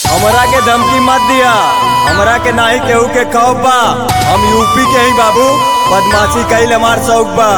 हमरा के धमकी मत दिया हमरा के नाही केहू के खौफ बा हम यूपी के ही बाबू बदमाशी कईल हमार शौक बा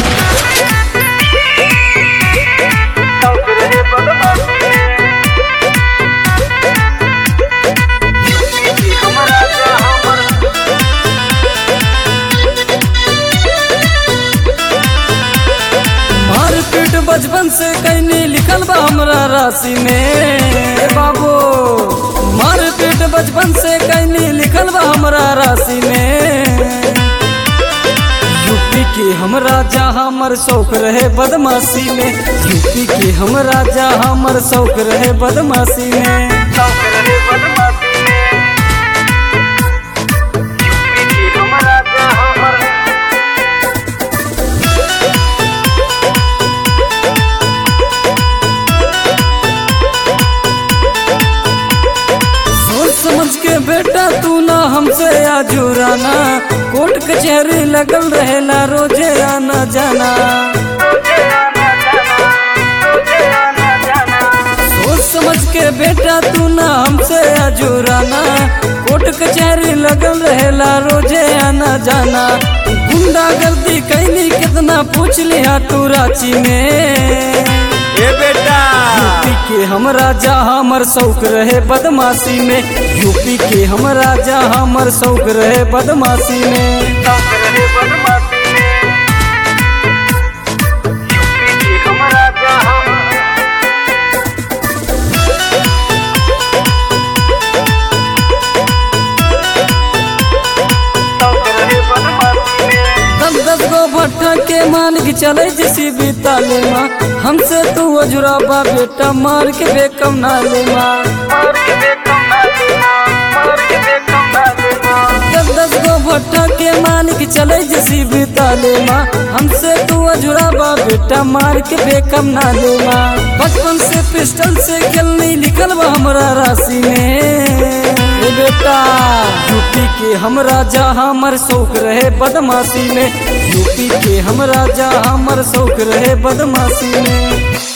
मारपीट बचपन से कैनी लिखल बा हमरा राशि में ए बाबू मारपीट बचपन से कैनी लिखल बा हमरा राशि में यूपी के हम राजा हमर शौक रहे बदमाशी में यूपी के हम राजा हमर शौक रहे बदमाशी में सोच समझ के बेटा तू ना हमसे आजुराना कोर्ट कचहरी लगल रहेला रोजे आना जाना सोच समझ के बेटा तू ना हमसे आजुराना कोर्ट कचहरी लगल रहेला रोजे आना जाना गुंडा गर्दी कैली कितना पूछ लिया तू रांची में ए बेटा यूपी के हम राजा हमर शौक रहे बदमाशी में यूपी के हम राजा हमर शौक रहे बदमाशी में दस दस गो भट्टा के मान के चले जैसी बीताले माँ हमसे तू अजुराबा बेटा मार के बेकम नाले माँ दस दस गो भट्टा के मान के चले जैसी बीताले माँ हमसे तू अजुराबा बेटा मार के बेकम नाले माँ बचपन से पिस्टल से खेलनी लिखल बा हमरा राशि में ए बेटा यूपी के हम राजा हमर शौक रहे बदमाशी में यूपी के हम राजा हमर शौक रहे बदमाशी में